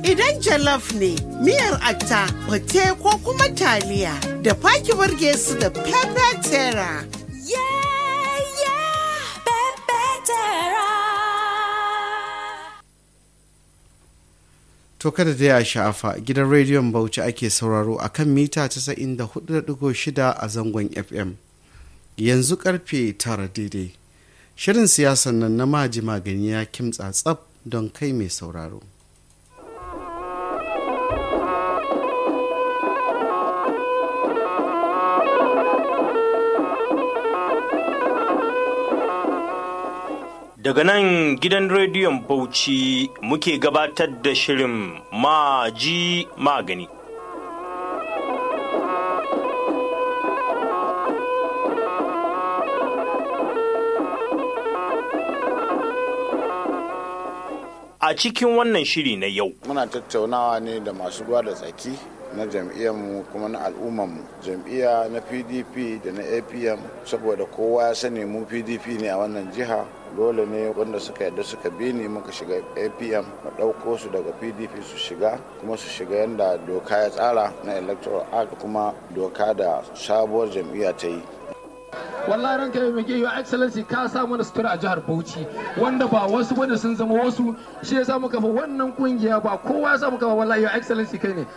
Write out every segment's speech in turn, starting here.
Idan jollof ne, miyar atta, fate ko kuma taliya, da faki burge su da pepper terra. Yeah, yeah, Pepetera. To kada da ya sha'afa gidan rediyon Bauchi ake sauraro a kan mita 94.6 a zangon FM. Yanzu karfe tara daidai. Shirin siyasan nan na maji magani ya kimtsa tsab don kai mai sauraro. Daga nan gidan rediyon Bauchi muke gabatar da shirin Maji Magani. A cikin wannan shiri na yau, muna tattaunawa ne da masu ruwa da tsaki na jam'iyyarmu kuma na al'ummarmu jam'iyya na pdp da na apm saboda kowa ya sani mu pdp ne a wannan jiha dole ne wanda suka yadda suka bi ni muka shiga apm mu ɗauko su daga pdp su shiga kuma su shiga yadda doka ya tsara na electoral act kuma doka da sabuwar jam'iyya ta yi wallahi ranka ya mege your excellency ka sa mana sutura a jihar Bauchi wanda ba wasu bane sun zama wasu shi ya samu kafa wannan kungiya ba kowa ya samu kafa wallahi your excellency kai ne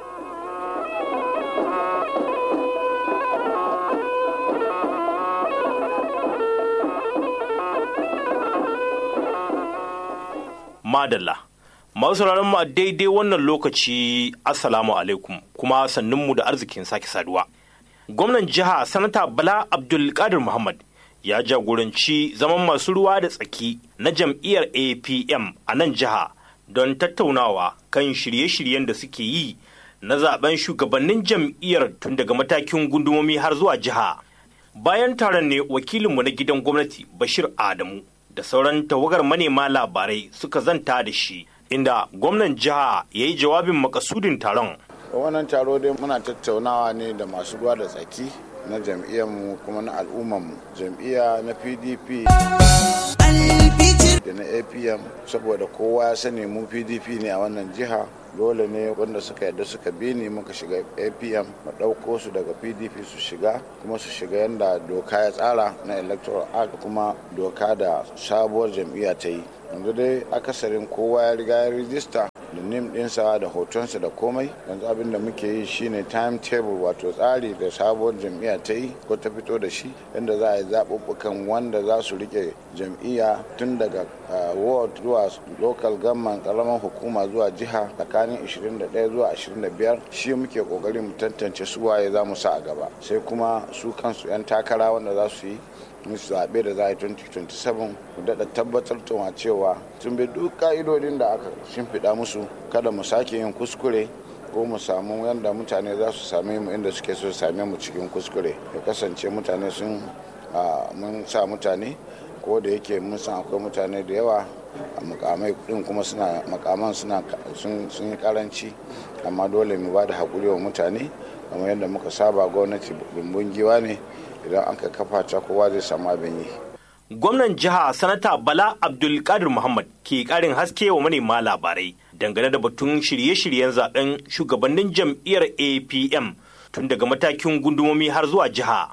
Madalla. Masu sauraron mu a daidai wannan lokaci Assalamu alaikum kuma sannunmu da arzikin sake saduwa. Gwamnan jiha Sanata Bala Abdulkadir Muhammad ya jagoranci zaman masu ruwa da tsaki na jam'iyyar APM a nan jiha don tattaunawa kan shirye-shiryen da suke yi na zaben shugabannin jam'iyyar tun daga matakin gundumomi har zuwa jiha. Bayan taron ne wakilinmu na gidan gwamnati Bashir Adamu da sauran tawagar manema labarai suka zanta da shi inda gwamnan jiha ya yi jawabin makasudin taron. wannan taro dai muna tattaunawa ne da masu ruwa da tsaki na jam'iyyarmu kuma na al'ummarmu jam'iyya na pdp da na apm saboda kowa ya sani mu pdp ne a wannan jiha dole ne wanda suka yadda suka bi ni muka shiga apm mu ɗauko su daga pdp su shiga kuma su shiga yadda doka ya tsara na electoral act kuma doka da sabuwar jam'iyya ta yi yanzu dai akasarin kowa ya riga ya rijista da nim ɗinsa da hotonsa da komai yanzu abin da muke yi shine timetable wato tsari da sabuwar jam'iyya ta yi ko ta fito da shi yadda za a yi zaɓuɓɓukan wanda za su rike jam'iyya tun daga ward zuwa local government ƙaramin hukuma zuwa jiha tsakanin 21 zuwa 25 shi muke ƙoƙarin mu tantance su waye za mu sa a gaba sai kuma su kansu 'yan takara wanda za su yi musu zaɓe da za a yi 2027 mu daɗa tabbatar da cewa sun bi duk ka'idodin da aka shimfiɗa musu kada mu sake yin kuskure ko mu samu yadda mutane za su same mu inda suke so su same mu cikin kuskure ya kasance mutane sun mun sa mutane ko da yake mun san akwai mutane da yawa a mukamai din kuma suna makaman suna sun yi karanci amma dole mu ba da haƙuri wa mutane kamar yadda muka saba gwamnati bumbun giwa ne idan aka kafa ta kowa zai samu abin yi Gwamnan jiha Sanata Bala Abdulkadir Muhammad ke karin haske wa manema labarai dangane da batun shirye-shiryen zaben shugabannin jam'iyyar APM tun daga matakin gundumomi har zuwa jiha.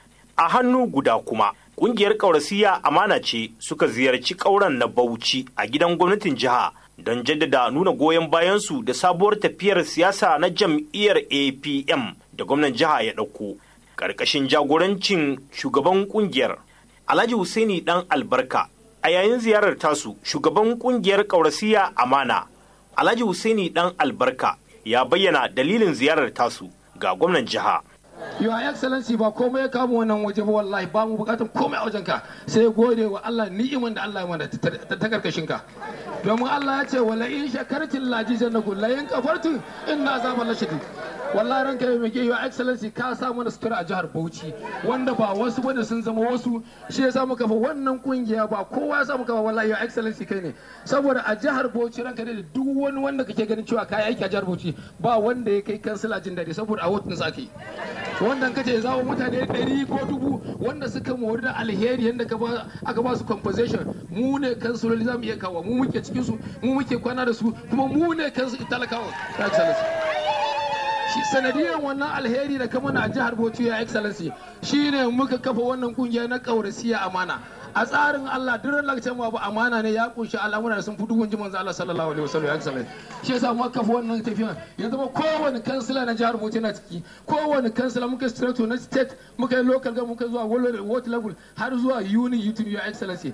A hannu guda kuma, ƙungiyar ƙaurasiya amana ce suka ziyarci ƙauren na Bauchi a gidan gwamnatin jiha don jaddada nuna goyon bayansu da sabuwar tafiyar siyasa na jam'iyyar APM da gwamnan jiha ya ɗauko. Ƙarƙashin jagorancin shugaban ƙungiyar Alhaji Husaini dan albarka a yayin ziyarar tasu shugaban kungiyar ƙaurasiya amana Alhaji Husaini dan albarka ya bayyana dalilin ziyarar tasu ga gwamnan jiha. Your Excellency ba komai ya kama wannan waje ba wallahi ba mu bukatun komai a wajenka sai gode wa Allah ni'iman da Allah ya mana ta karkashin ka. Domin Allah ya ce wala in shakartin laji jannaku la in kafartin inna azaba lashadid. wallahi ranka ya mai your excellency ka sa mana sutura a jihar Bauchi wanda ba wasu bane sun zama wasu shi ya samu kafa wannan kungiya ba kowa ya samu kafa wallahi your excellency kai ne saboda a jihar Bauchi ranka da duk wani wanda kake ganin cewa kai aiki a jihar Bauchi ba wanda ya kai kansila jin daɗi saboda a wotun sa ake wanda ka ce zawo mutane ɗari ko dubu wanda suka mori da alheri yadda aka ba su compensation mu ne kansuloli za mu iya kawo mu muke cikin su mu muke kwana da su kuma mu ne kansu talakawa ta excellency shi sanadiyar wannan alheri da kama na jihar Bauchi ya excellency shine muka kafa wannan kungiya na kaurasiya amana a tsarin Allah duk lokacin babu amana ne ya kunshi al'amura da sun fi duhun jiman Allah sallallahu alaihi wasallam ya excellent shi yasa muka kafa wannan tafiya ya zama kowane kansila na jihar Bauchi na ciki kowane kansila muka strato na state muka yi local ga muka zuwa world level har zuwa uni youtube ya excellency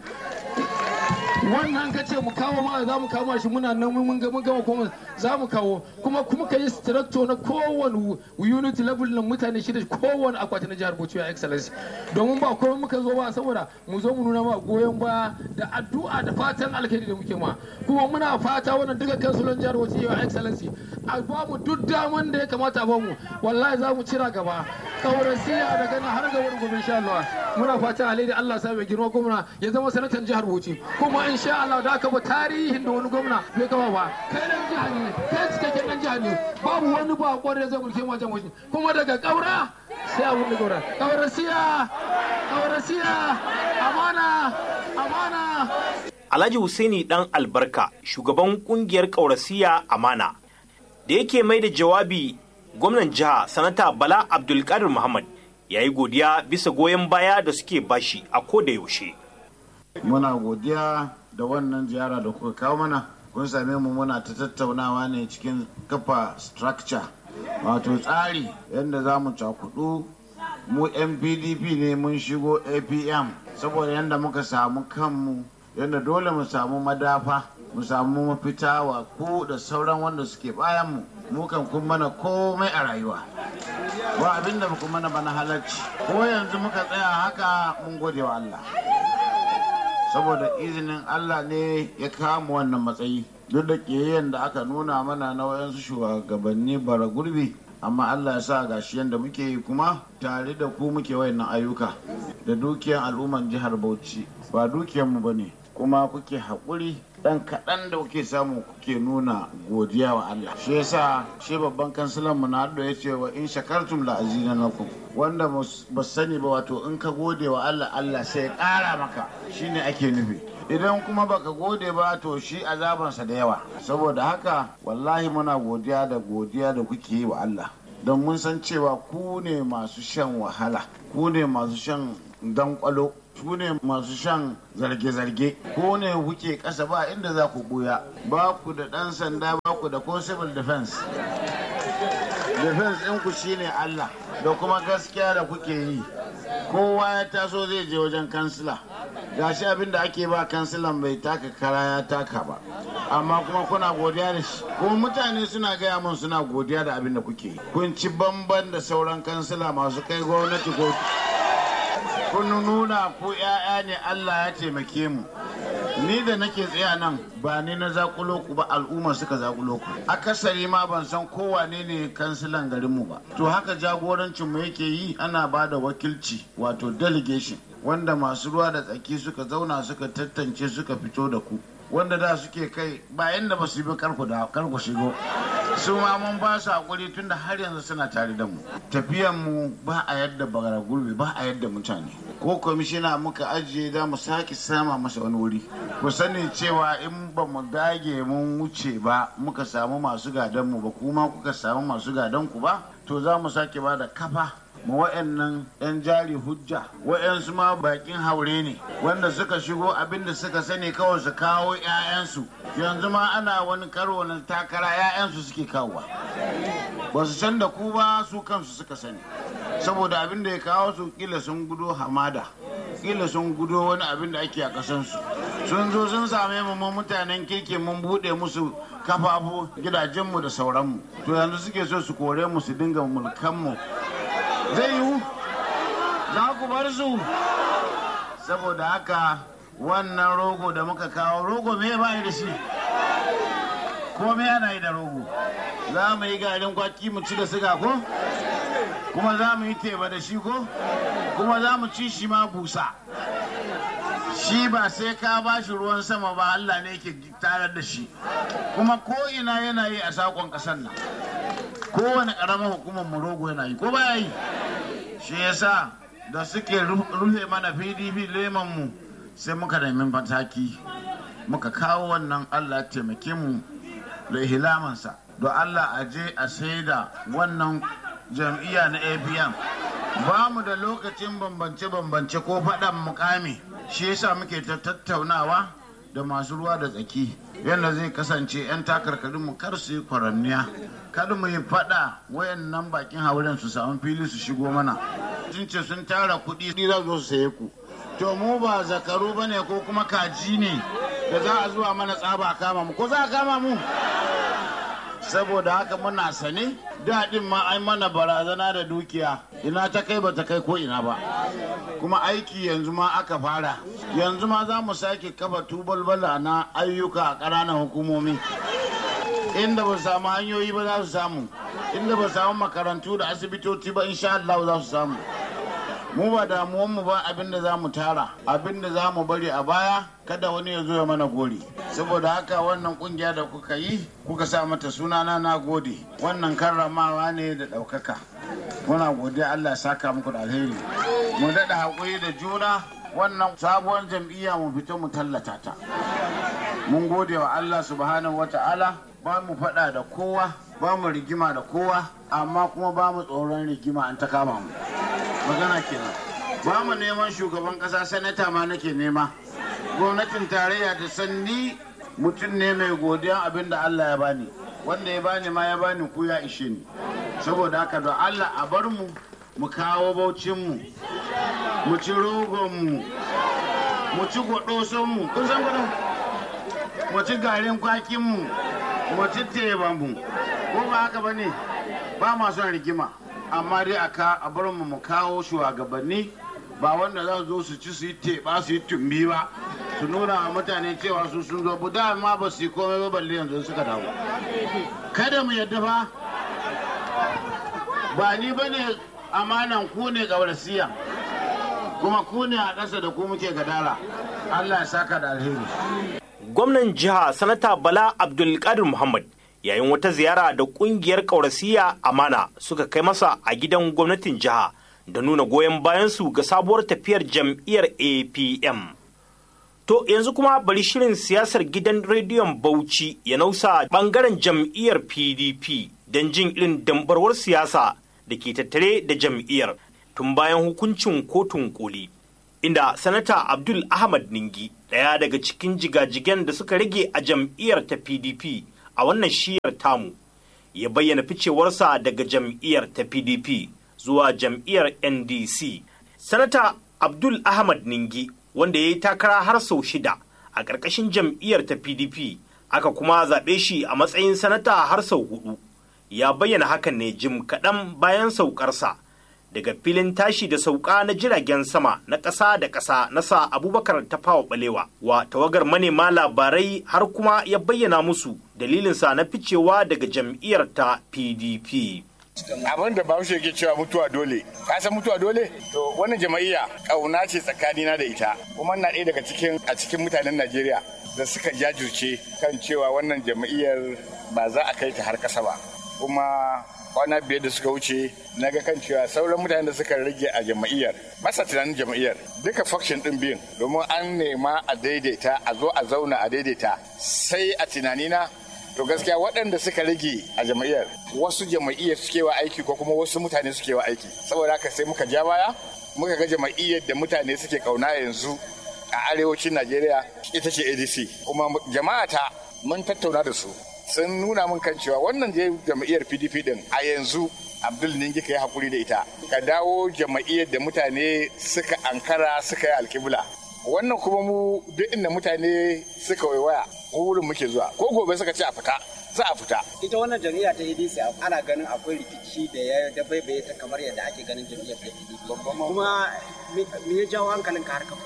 wannan ka ce mu kawo ma za mu kawo shi muna nan mun ga mun gama kuma za mu kawo kuma kuma ka yi structure na kowane unit level na mutane shida kowane akwati na jihar Bauchi ya excellency domin ba komai muka zo ba saboda mu zo mu nuna ma goyon baya da addu'a da fatan alheri da muke ma kuma muna fata wannan duka kansulon jihar Bauchi ya excellency a ba mu duk daman da ya kamata a ba mu wallahi za mu cira gaba kaurasiya daga nan har ga wani gobe insha Allah muna fatan alheri Allah sa mai girma gwamna ya zama sanatan jihar Bauchi kuma insha Allah da aka ba tarihin da wani gwamna bai kama ba kai dan jiha ne kai cikakken dan jiha ne babu wani ba kwarai zai mulke wajen wajen kuma daga kaura sai abun da kaura kaurasiya kaurasiya amana amana Alhaji Husaini dan albarka shugaban kungiyar kaurasiya amana da yake mai da jawabi gwamnan jiha sanata Bala Abdulkadir Muhammad ya yi godiya bisa goyon baya da suke bashi a koda yaushe. muna godiya da wannan ziyara da kuka kawo mana kun same mu muna ta tattaunawa ne cikin kafa structure wato tsari yadda za mu cakudu mu yan pdp ne mun shigo apm saboda yadda muka samu kanmu yadda dole mu samu madafa mu samu mafita wa ku da sauran wanda suke bayan mu mu kan kun mana komai a rayuwa ba abin da ku mana bana halarci ko yanzu muka tsaya haka mun gode wa Allah saboda izinin Allah ne ya kama wannan matsayi duk da ƙiyayyen da aka nuna mana na wayansu shugabanni bara gurbi amma Allah ya sa gashi yadda muke yi kuma tare da ku muke wayannan ayyuka da dukiyan al'umman jihar Bauchi ba dukiyanmu ba ne kuma kuke haƙuri ɗan kaɗan da kuke samu kuke nuna godiya wa Allah shi yasa shi babban kansilan mu na ya ce wa in shakartum la azinanakum wanda ba sani ba wato in ka gode wa Allah Allah sai ya ƙara maka shine ake nufi idan kuma baka gode ba to shi azabansa da yawa saboda haka wallahi muna godiya da godiya da kuke yi wa Allah don mun san cewa ku ne masu shan wahala ku ne masu shan dankwalo ku ne masu shan zarge-zarge ko ne kuke ƙasa ba inda za ku buya ba ku da ɗan sanda ba ku da ko civil defense defense ɗinku shine Allah da kuma gaskiya da kuke yi kowa ya taso zai je wajen kansila gashi abin da ake ba kansilan bai taka kara ya taka ba amma kuma kuna godiya da shi kuma mutane suna gaya mun suna godiya da abin da kuke yi kun ci bamban da sauran kansila masu kai gwamnati ko kun nuna ku 'ya'ya ne Allah ya taimake mu ni da nake tsaya nan ba ni na zakulo ku ba al'umma suka zakulo ku akasari ma ban san kowane ne kansilan garinmu ba to haka jagorancin mu yake yi ana ba da wakilci wato delegation wanda masu ruwa da tsaki suka zauna suka tantance suka fito da ku wanda da suke kai ba yanda ba su bi karku da karku shigo su ma mun ba su hakuri tunda har yanzu suna tare da mu tafiyan mu ba a yadda bagara gurbi ba a yadda mutane ko kwamishina muka ajiye da mu sake sama masa wani wuri ku sani cewa in ba mu dage mun wuce ba muka samu masu gadon mu ba kuma kuka samu masu gadon ku ba to za mu sake ba da kafa ma wa'annan 'yan jari hujja wa'yansu ma bakin haure ne wanda suka shigo abinda suka sani kawai su kawo 'ya'yansu yanzu ma ana wani karo na takara 'ya'yansu suke kawowa ba su san da ku ba su kansu suka sani saboda abin da ya kawo su kila sun gudo hamada kila sun gudo wani abin da ake a kasansu sun zo sun same mu mu mutanen kirki mun bude musu kafafu gidajenmu da sauranmu to yanzu suke so su kore mu su dinga mulkanmu zai yiwu za ku bar su saboda haka wannan rogo da muka kawo rogo me ba da shi ko me ana yi da rogo za mu yi garin kwaki mu ci da siga ko kuma za mu yi teba da shi ko kuma za mu ci shi ma busa shi ba sai ka ba shi ruwan sama ba Allah ne ke tarar da shi kuma ko ina yana yi a sakon ƙasar nan kowane ƙaramar hukumar mu rogo yana yi ko baya yi shi yasa da suke rufe mana pdp mu sai muka nemi mataki muka kawo wannan allah taimake mu da hilamansa don allah a je a saida wannan jam'iyya na apm ba mu da lokacin bambance-bambance ko faɗan mukami shi yasa muke ta tattaunawa da masu ruwa da tsaki yadda zai kasance 'yan takarkarin mu kar su yi kwaranniya kada mu yi faɗa wayannan bakin hauren su samu fili su shigo mana sun ce sun tara kuɗi za zo su saye ku to mu ba zakaru ba ne ko kuma kaji ne da za a zuwa mana tsaba kama mu ko za a kama mu saboda haka muna sane daɗin ma ai mana barazana da dukiya ina ta kai ba ta kai ko ina ba kuma aiki yanzu ma aka fara yanzu ma za mu sake kafa tubalbala na ayyuka a ƙananan hukumomi inda ba samu hanyoyi ba za su samu inda ba samu makarantu da asibitoci ba insha Allah za su samu mu ba damuwanmu ba abin da za mu tara abin da za mu bari a baya kada wani ya zo ya mana gori saboda haka wannan kungiya da kuka yi kuka sa mata sunana na gode wannan karramawa ne da ɗaukaka muna godiya allah ya saka muku da alheri mu daɗa haƙuri da juna wannan sabuwar jam'iyya mu fito mu tallata ta mun gode wa allah subhanahu wata'ala ba mu faɗa da kowa ba mu rigima da kowa amma kuma ba mu tsoron rigima an ta kama mu magana kenan ba mu neman shugaban kasa sanata ma nake nema gwamnatin tarayya ta sanni mutum ne mai godiyan abin da allah ya bani wanda ya bani ma ya bani ku ya ishe ni saboda haka don allah a bar mu mu kawo baucinmu mu ci rogonmu mu ci gwadosonmu kun san gwadon mu ci garin kwakinmu mu ci tebanmu ko ba haka ba ne ba ma son rigima amma dai a bar mu mu kawo shugabanni ba wanda za su zo su ci su yi teɓa su yi tumbi ba su nuna wa mutane cewa su sun zo bu ma ba su yi komai ba balle yanzu suka dawo kada mu yadda ba ba ni ba ne amanan ku ne gaurasiya kuma ku ne a ƙasa da ku muke gadara allah ya saka da alheri gwamnan jiha sanata bala abdulkadir muhammad yayin wata ziyara da kungiyar kaurasiya amana suka kai masa a gidan gwamnatin jiha da nuna goyon bayansu ga sabuwar tafiyar jam'iyyar apm to yanzu kuma bari shirin siyasar gidan rediyon bauchi ya nausa bangaren jam'iyyar pdp don jin irin dambarwar siyasa da ke tattare da jam'iyyar tun bayan hukuncin kotun koli inda sanata abdul ahmad ningi ɗaya daga cikin jigajigen da suka rage a jam'iyyar ta pdp a wannan shiyar tamu ya bayyana ficewarsa daga jam'iyyar ta pdp zuwa jam'iyyar ndc sanata abdul ahmad ningi wanda ya yi takara har sau shida a ƙarƙashin jam'iyyar ta pdp aka kuma zaɓe shi a matsayin sanata har sau hudu ya bayyana hakan ne jim kaɗan bayan saukarsa daga filin tashi da sauka na jiragen sama na ƙasa da ƙasa na sa abubakar tafawa balewa wa tawagar manema labarai har kuma ya bayyana musu dalilinsa na ficewa daga jam'iyyar ta pdp abin da bahaushe ke cewa mutuwa dole ka san mutuwa dole to wannan jama'iyya kauna ce tsakanina da ita kuma na ɗaya daga cikin a cikin mutanen najeriya da suka jajirce kan cewa wannan jama'iyyar ba za a kai ta har ƙasa ba kuma kwana biyar da suka wuce na ga kan cewa sauran mutanen da suka rage a jama'iyyar masa tunanin jama'iyyar duka faction din biyun domin an nema a daidaita a zo a zauna a daidaita sai a tunanina to gaskiya waɗanda suka rage a jama'iyyar wasu jama'iyyar suke wa aiki ko kuma wasu mutane suke wa aiki saboda haka sai muka ja baya muka ga jama'iyyar da mutane suke kauna yanzu a arewacin najeriya ita ce adc kuma jama'ata mun tattauna da su sun nuna min kan cewa wannan je jama'iyyar pdp din a yanzu abdul ningi ka yi hakuri da ita ka dawo jama'iyyar da mutane suka ankara suka yi alkibla wannan kuma mu duk inda mutane suka waiwaya wurin muke zuwa ko gobe suka ce a fita za a fita ita wannan jam'iyya ta ADC ana ganin akwai rikici da ya dabaibaye ta kamar yadda ake ganin jam'iyyar ta ADP kuma me ya jawo hankalin ka harkar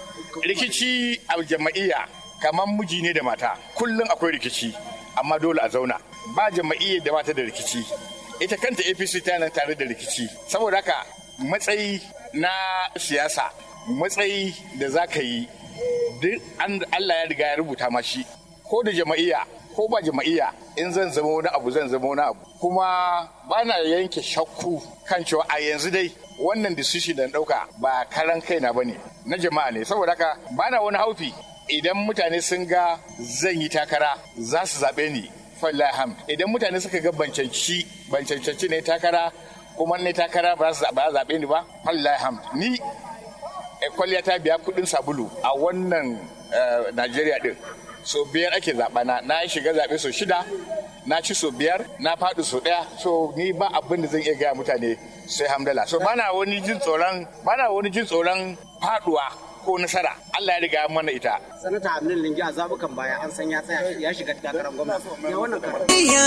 rikici a jama'iyya kamar miji ne da mata kullum akwai rikici amma dole a zauna ba jama'iyyar da bata da rikici ita kanta apc ta nan tare da rikici saboda haka matsayi na siyasa matsayi da za ka yi duk allah ya riga ya rubuta mashi ko da jama'iyya ko ba jama'iyya in zan zama wani abu zan zama wani abu kuma ba na yanke shakku kan cewa a yanzu dai wannan decision da na ɗauka ba karan kaina ba ne na jama'a ne saboda haka bana wani haufi idan mutane sun ga zan yi takara za su zaɓe ni fallaham idan mutane suka ga bancanci bancanci ne takara kuma ne takara ba za su zaɓe ni ba fallaham ni kwalliya ta biya kuɗin sabulu a wannan najeriya din so biyar ake zaɓa na na shiga zaɓe so shida na ci so biyar na faɗi so ɗaya so ni ba abin da zan iya gaya mutane sai hamdala so bana wani jin tsoron bana wani jin tsoron faɗuwa ko nasara Allah ya riga mana ita sanata Abdul Lingi a zabukan baya an san ya tsaya ya shiga takarar gwamnati ya wannan karan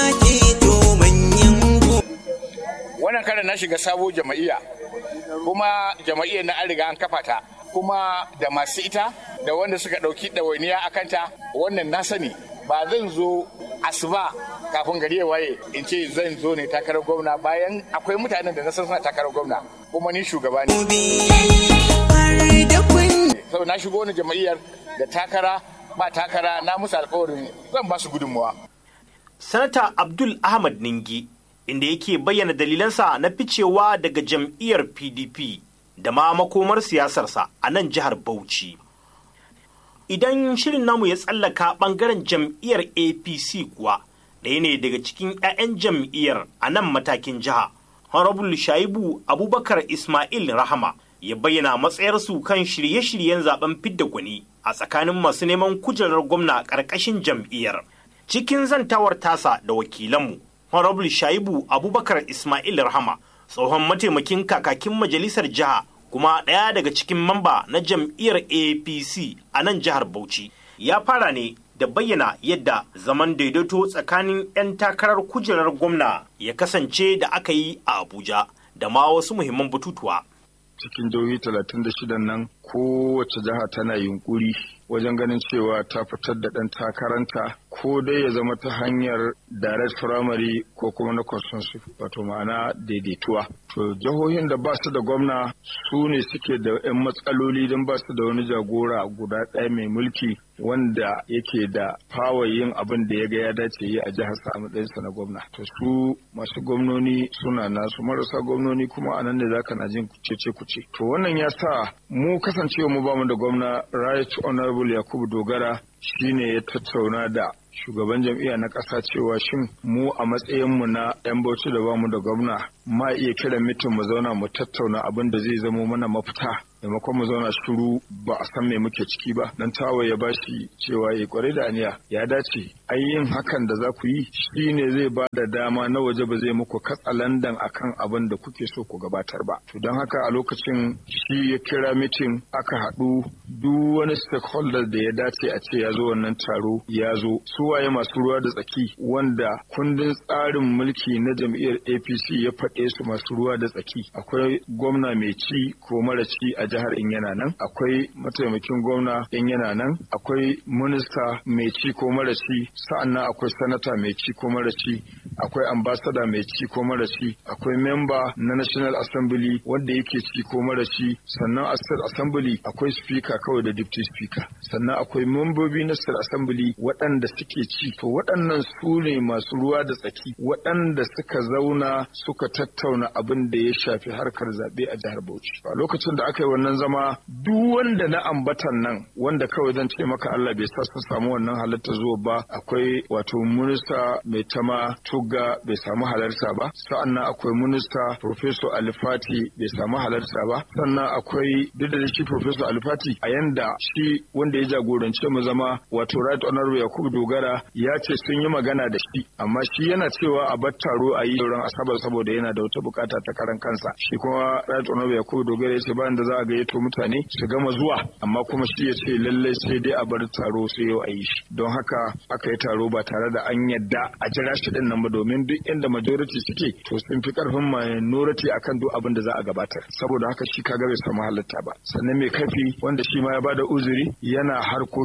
wannan karan na shiga sabo jama'iyya kuma jama'iyya na an riga an kafa ta kuma da masu ita da wanda suka ɗauki ɗawainiya a kanta wannan na sani ba zan zo asuba kafin gari ya waye in ce zan zo ne takarar gwamna bayan akwai mutanen da na san suna takarar gwamna kuma ni shugaba ne sau na shigo wani jama'iyyar da takara ba takara na musu alkawarin zan ba su gudunmuwa sanata abdul ahmad ningi inda yake bayyana dalilansa na ficewa daga jam'iyyar pdp da ma makomar siyasarsa a nan jihar bauchi idan shirin namu ya tsallaka bangaren jam'iyyar apc kuwa ɗaya ne daga cikin 'ya'yan jam'iyyar a nan matakin jiha honorable shaibu abubakar ismail rahama ya bayyana matsayarsu kan shirye-shiryen zaben fidda gwani a tsakanin masu neman kujerar gwamna ƙarƙashin jam'iyyar cikin zantawar tasa da wakilanmu honorable shaibu abubakar ismail rahama tsohon mataimakin kakakin majalisar jiha kuma ɗaya daga cikin mamba na jam'iyyar apc a nan jihar bauchi ya fara ne da bayyana yadda zaman daidaito tsakanin 'yan takarar kujerar gwamna ya kasance da aka yi a abuja da ma wasu muhimman batutuwa cikin jihohi talatin da shidan nan kowace jiha tana yunkuri wajen ganin cewa ta fitar da ɗan takaranta ko dai ya zama ta hanyar direct primary ko kuma na consensus wato ma'ana daidaituwa to jihohin da ba su da gwamna su ne suke da 'yan matsaloli don ba su da wani jagora guda ɗaya mai mulki wanda yake da fawa yin abin da ya ga ya dace yi a jihar sa a matsayinsa na gwamna to su masu gwamnoni suna nasu marasa gwamnoni kuma a nan ne zaka na jin cece kuce to wannan ya sa mu kasancewa mu bamu da gwamna right honorable yakubu dogara shine ya tattauna da shugaban jam'iyya na ƙasa cewa shin mu a matsayinmu na 'yan bauchi da bamu da gwamna ma iya kiran mitin mu zauna mu tattauna abin da zai zamo mana mafita maimakon mu zauna shiru ba a san me muke ciki ba dan tawa ya bashi cewa ya kware da aniya ya dace ai yin hakan da za ku yi shine zai ba da dama na waje ba zai muku katsalandan akan abin da kuke so ku gabatar ba to don haka a lokacin shi ya kira mitin aka haɗu duk wani stakeholder da ya dace a ce ya zo wannan taro ya zo su waye masu ruwa da tsaki wanda kundin tsarin mulki na jam'iyyar apc ya faɗe su masu ruwa da tsaki akwai gwamna mai ci ko mara ci a jihar in yana nan akwai mataimakin gwamna in yana nan akwai minista mai ci ko mara ci sa'annan akwai sanata mai ci ko mara ci akwai ambasada mai ci ko mara ci akwai memba na national assembly wanda yake ci ko mara ci sannan a state assembly akwai speaker kawai da deputy speaker sannan akwai membobi na state assembly waɗanda suke ci to waɗannan su ne masu ruwa da tsaki waɗanda suka zauna suka tattauna abin da ya shafi harkar zaɓe a jihar Bauchi a lokacin da aka yi wannan zama duk wanda na ambatan nan wanda kawai zan ce maka Allah bai sa su samu wannan halatta zuwa ba akwai wato minista mai tama tuga bai samu halarta ba sa'annan akwai minista professor alifati bai samu halarta ba sannan akwai duk da shi professor alifati a yanda shi wanda ya jagorance mu zama wato right honorable yakubu dogara ya ce sun yi magana da shi amma shi yana cewa a bar taro a yi ran asabar saboda yana da wata bukata ta karan kansa shi kuma right honorable yakubu dogara ya ce bayan da za a gayyato mutane su gama zuwa amma kuma shi ya ce lallai sai dai a bar taro sai yau a yi shi don haka aka yi taro ba tare da an yadda a jira shi din nan ba domin duk inda majority suke to sun fi karfin minority akan duk abin da za a gabatar saboda haka shi kaga bai samu halatta ba sannan mai kafi wanda shi ma ya bada uzuri yana harkokin harkar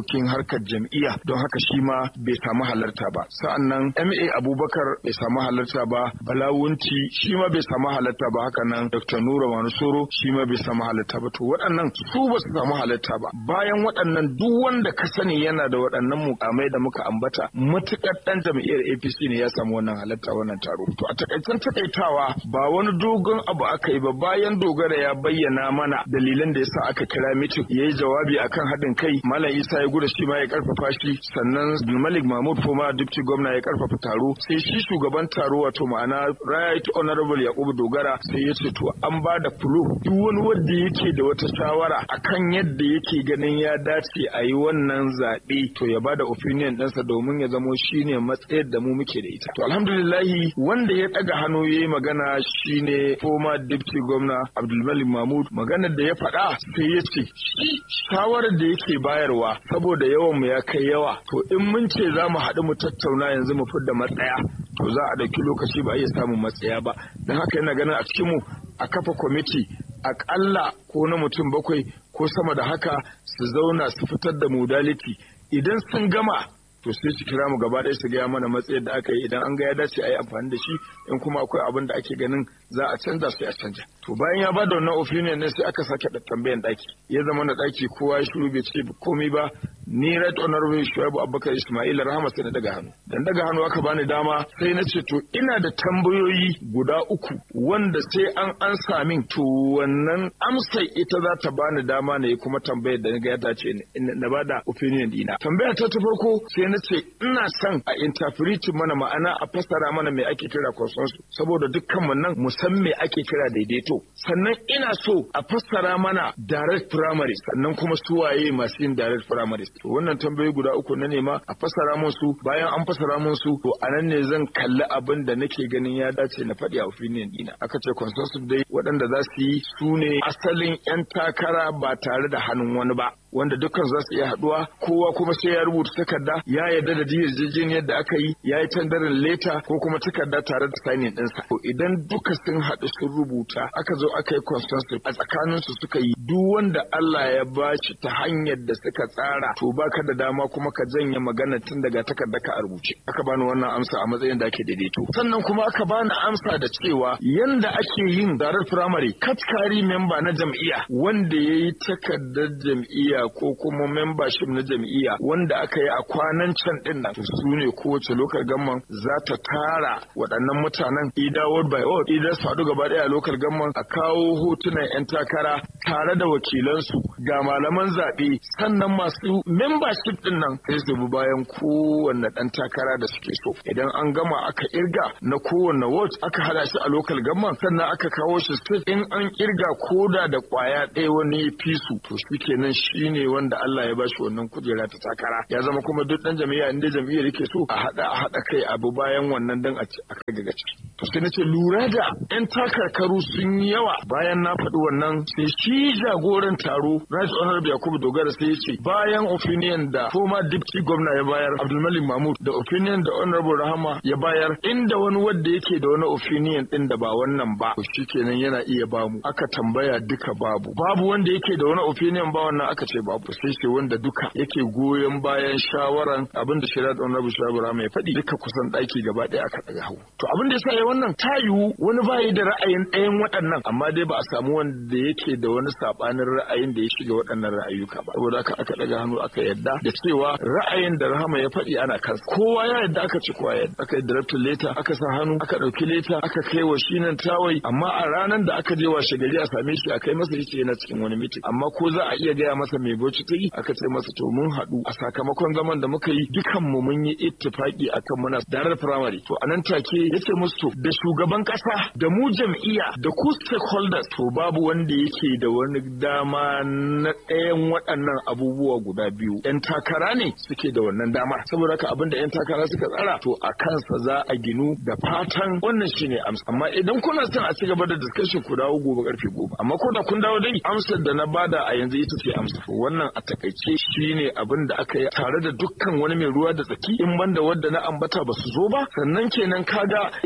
harkar jam'iyya don haka shi ma bai samu halarta ba sa'annan ma abubakar bai samu halarta ba balawunti shi ma bai samu halarta ba haka nan dr nura manusoro shi ma bai samu halarta ba to waɗannan su ba su samu halarta ba bayan waɗannan duk wanda ka sani yana da waɗannan mukamai da muka ambata matuƙar ɗan jam'iyyar apc ne ya samu wannan halarta wannan taro to a takaicen takaitawa ba wani dogon abu aka yi ba bayan dogara ya bayyana mana dalilan da yasa aka kira mitin ya yi jawabi akan haɗin kai malam isa ya gudu shi ma ya karfafa shi sannan abdulmalik mahmud foma dipti gwamna ya karfafa taro sai shi shugaban taro wato ma'ana right honorable yakubu dogara sai ya ce to an ba da fulu duk wani wanda yake da wata shawara akan yadda yake ganin ya dace a yi wannan zaɓe to ya ba da opinion ɗinsa domin ya zamo shine matsayar da mu muke da ita to alhamdulillahi wanda ya ɗaga hannu ya yi magana shine former deputy gwamna abdulmalik mahmud maganar da ya faɗa sai ya ce shawarar da yake bayarwa saboda yawan mu ya kai yawa to in mun ce za mu haɗu mu tattauna yanzu mu fidda matsaya to za a ɗauki lokaci ba a iya samun matsaya ba don haka yana ganin a cikinmu a kafa kwamiti aƙalla ko na mutum bakwai ko sama da haka su zauna su fitar da modality idan sun gama to sai su kira mu gaba ɗaya su gaya mana matsayar da aka yi idan an ga ya dace a yi amfani da shi in kuma akwai abin da ake ganin za a canza sai a canja to bayan ya bada wannan opinion ne sai aka sake da tambayan ɗaki ya zama na ɗaki kowa ya shiru bai ce komai ba ni right honorable shuaibu abubakar ismail rahama sai na daga hannu dan daga hannu aka bani dama sai na ce to ina da tambayoyi guda uku wanda sai an ansa min to wannan amsar ita za ta bani dama ne kuma tambayar da ga ya dace na bada opinion dina tambaya ta ta farko sai na ce ina son a interpreting mana ma'ana a fassara mana me ake kira consensus saboda dukkan mu nan mu san me ake kira daidaito sannan ina so a fassara mana direct primary sannan kuma su waye masu yin direct primary to wannan tambayoyi guda uku na nema a fassara mun su bayan an fassara mun su to anan ne zan kalli abin da nake ganin ya dace na faɗi a opinion dina aka ce consensus dai waɗanda za su yi su ne asalin 'yan takara ba tare da hannun wani ba wanda dukkan za su iya haduwa kowa kuma sai ya rubuta takarda ya yarda da yarjejeniyar da aka yi ya yi tandarin leta ko kuma takarda tare da signing ɗinsa to idan duka sun haɗu sun rubuta aka zo aka yi consensus a tsakanin su suka yi duk wanda Allah ya ba shi ta hanyar da suka tsara to baka da dama kuma ka janye magana tun daga takarda ka a rubuce aka bani wannan amsa a matsayin da ake daidaito sannan kuma aka bani amsa da cewa yanda ake yin zarar firamare katkari memba na jam'iyya wanda ya yi takardar jam'iyya ko kuma membership na jam'iyya wanda aka yi a kwanan can din nan su ne kowace lokal gamman za ta tara waɗannan mutanen ida word by word idan su haɗu gaba ɗaya a lokal gamman a kawo hotunan 'yan takara tare da wakilansu ga malaman zaɓe sannan masu membership din nan sai su bi bayan kowanne ɗan takara da suke so idan an gama aka irga na kowanne ward aka hada shi a lokal gamman sannan aka kawo shi state in an kirga koda da kwaya ɗaya wani fi su to shi kenan shi ne wanda Allah ya bashi wannan kujera ta takara ya zama kuma duk dan jami'a inda jami'ar yake so a hada a hada kai abu bayan wannan dan a kai ga gaci to sai nace lura da yan takarkaru sun yi yawa bayan na faɗi wannan sai shi jagoran taro Right Honorable Yakubu Dogara sai ya ce bayan opinion da former deputy governor ya bayar Abdulmalik Mahmud da opinion da Honorable Rahama ya bayar inda wani wanda yake da wani opinion din da ba wannan ba to shikenan yana iya bamu aka tambaya duka babu babu wanda yake da wani opinion ba wannan aka ce babu sai ce wanda duka yake goyon bayan shawaran abin da shari'a da honorable shawara mai faɗi duka kusan ɗaki gaba ɗaya aka ɗaga hau to abin da yasa ya wannan ta yiwu wani bayi da ra'ayin ɗayan waɗannan amma dai ba a samu wanda yake da wani saɓanin ra'ayin da ya shiga waɗannan ra'ayuka ba saboda haka aka ɗaga hannu aka yadda da cewa ra'ayin da rahama ya faɗi ana kansa kowa ya yadda aka ci kowa yadda aka yi director leta aka sa hannu aka ɗauki leta aka kai wa shi nan tawai amma a ranar da aka je washe gari a same shi a kai masa yace yana cikin wani mitin amma ko za a iya gaya masa mai bauchi ta yi aka ce masa to mun haɗu a sakamakon zaman da muka yi dukan mu mun yi ittifaki akan muna darar primary to anan take yace musu to da shugaban kasa da mu jam'iyya da ku stakeholders to babu wanda yake da wani dama na ɗayan waɗannan abubuwa guda biyu yan takara ne suke da wannan dama saboda haka abinda yan takara suka tsara to a kansa za a ginu da fatan wannan shine amsa amma idan kuna son a ci gaba da discussion ku dawo gobe karfe goma amma ko da kun dawo dai amsar da na bada a yanzu ita ce amsa wannan a takaice shine abin da aka yi tare da dukkan wani mai ruwa da tsaki in banda wadda na ambata ba su zo ba sannan kenan kaga idan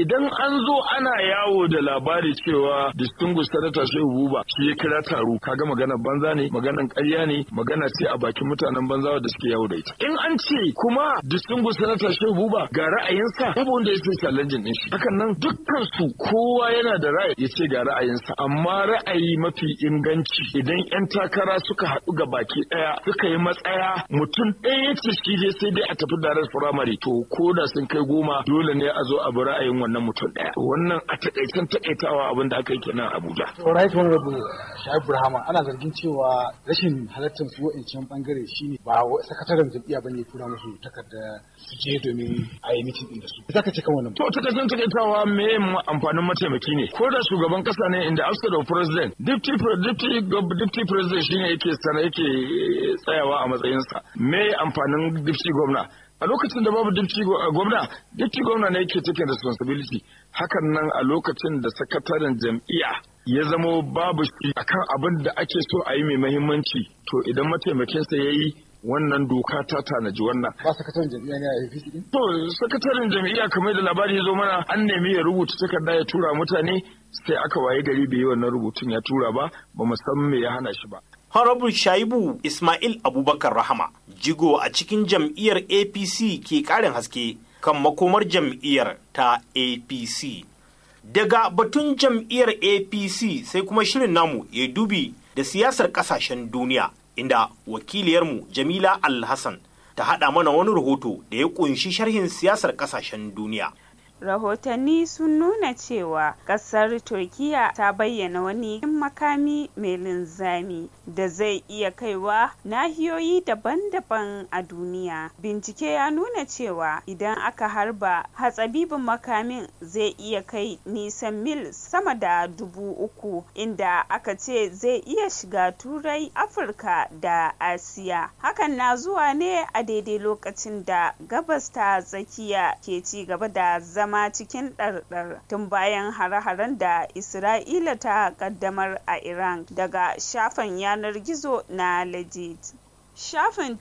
an zo ana yawo da labari cewa distinguished senator shehu buba shi ya kira taro kaga maganar banza ne maganar ƙarya ne magana ce a bakin mutanen banza da suke yawo da ita in an ce kuma distinguished senator shehu buba ga ra'ayinsa babu wanda ya sai challenge din shi hakan nan dukkan su kowa yana da ra'ayi ya ce ga ra'ayinsa amma ra'ayi mafi inganci idan yan takara suka haɗu ga baki ɗaya suka yi matsaya mutum ɗaya ya ce shi dai sai dai a tafi direct primary to ko da sun kai goma dole ne a zo a bi ra'ayin wannan mutum ɗaya wannan a takaicen takaitawa abin da aka yi kenan a Abuja. right honorable Shaibu Rahama ana zargin cewa rashin halartar su wa'ancan bangare shine ba sakataren jam'iyya bane ya tura musu takarda su je domin a yi mitin din da su. Zaka ce kan wannan. To takaicen takaitawa me amfanin mataimaki ne ko da shugaban kasa ne inda outside of president deputy deputy deputy president shine yake sana yake tsayawa a matsayinsa me amfanin deputy gwamna a lokacin da babu dipti gwamna dipti gwamna ne yake taking responsibility hakan nan a lokacin da sakataren jam'iyya ya zamo babu shi akan abin da ake so a yi mai mahimmanci to idan mataimakinsa ya yi wannan doka ta tanaji wannan. Ba sakataren jam'iyya ne a APC din? To sakataren jam'iyya kamar da labari ya zo mana an nemi ya rubuta takarda ya tura mutane sai aka waye gari bai yi wannan rubutun ya tura ba ba mu san me ya hana shi ba. Honorable Shaibu Ismail Abubakar Rahama, jigo a cikin jam'iyyar APC ke ƙarin haske kan makomar jam'iyyar ta APC. Daga batun jam'iyyar APC sai kuma shirin namu ya dubi da siyasar ƙasashen duniya, inda wakiliyarmu Jamila Alhassan ta haɗa mana wani rahoto da ya ƙunshi sharhin siyasar ƙasashen duniya. rahotanni sun nuna cewa kasar turkiya ta bayyana wani makami mai linzami da zai iya kaiwa nahiyoyi daban-daban a duniya bincike ya nuna cewa idan aka harba hatsabibin makamin zai iya kai nisan mil sama da dubu uku inda aka ce zai iya shiga turai afirka da asiya hakan na zuwa ne a daidai lokacin da gabas ta tsakiya ke ci gaba da zama zama cikin ɗarɗar tun bayan hare-haren da Isra'ila ta kaddamar a Iran daga shafin yanar gizo na Legit. Shafin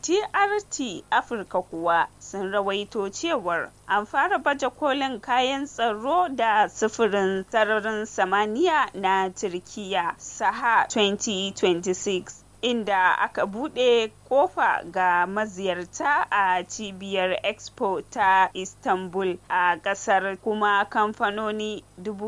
TRT Afirka kuwa sun rawaito cewar an fara baje kolin kayan tsaro da sufurin sararin samaniya na Turkiya Saha 2026 inda aka buɗe kofa ga maziyarta a cibiyar expo ta istanbul a ƙasar kuma kamfanoni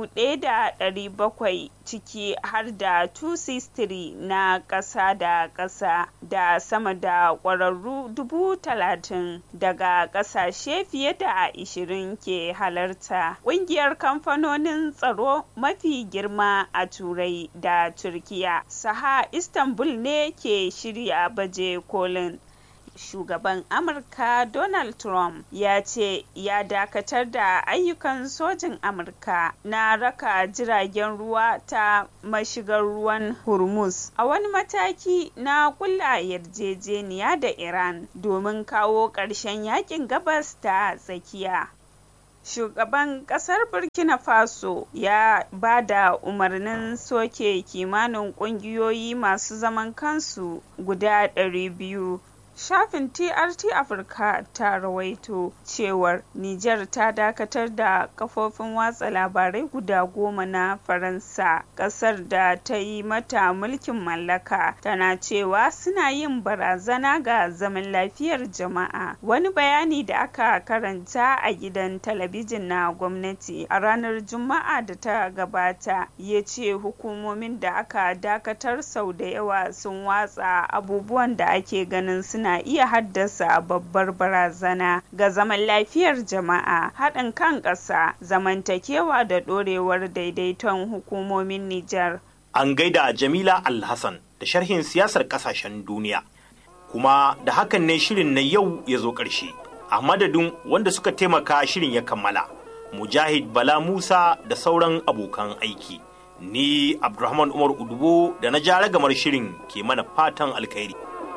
1,700 ciki har da 263 na ƙasa da ƙasa da sama da ƙwararru 30,000 daga ƙasashe fiye da 20 ke halarta ƙungiyar kamfanonin tsaro mafi girma a turai da turkiya saha istanbul ne ke shirya baje kolin shugaban amurka donald trump ya ce ya dakatar da ayyukan sojin amurka na raka jiragen ruwa ta mashigar ruwan hormuz a wani mataki na kulla yarjejeniya da iran domin kawo ƙarshen yakin gabas ta tsakiya shugaban kasar burkina faso ya ba da umarnin soke kimanin kungiyoyi masu zaman kansu guda 200 shafin trt afirka ta rawaito cewar niger ta dakatar da kafofin watsa labarai guda goma na faransa kasar da ta yi mata mulkin mallaka tana cewa suna yin barazana ga zaman lafiyar jama'a wani bayani da aka karanta a gidan talabijin na gwamnati a ranar juma'a da ta gabata ya ce hukumomin da aka dakatar sau da yawa sun watsa abubuwan da ake ganin suna na iya haddasa babbar barazana ga zaman lafiyar jama'a haɗin kan ƙasa zamantakewa da ɗorewar daidaiton hukumomin Nijar. An gaida Jamila Alhassan da sharhin siyasar ƙasashen duniya. Kuma da hakan ne shirin na yau ya zo ƙarshe. A madadin wanda suka taimaka shirin ya kammala. Mujahid Bala Musa da sauran abokan aiki. Ni Abdulrahman Umar Udubo da na ja ragamar shirin ke mana fatan alkhairi.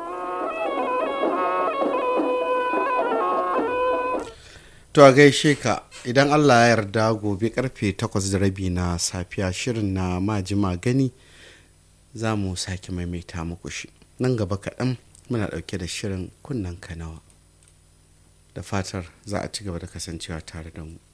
To a gaishe ka idan Allah ya yarda gobe karfe takwas da rabi na safiya shirin na majima gani za mu sake maimaita muku shi. Nan gaba kaɗan muna ɗauke da shirin kunnen kanawa. Da fatar za a ci gaba da kasancewa tare da mu.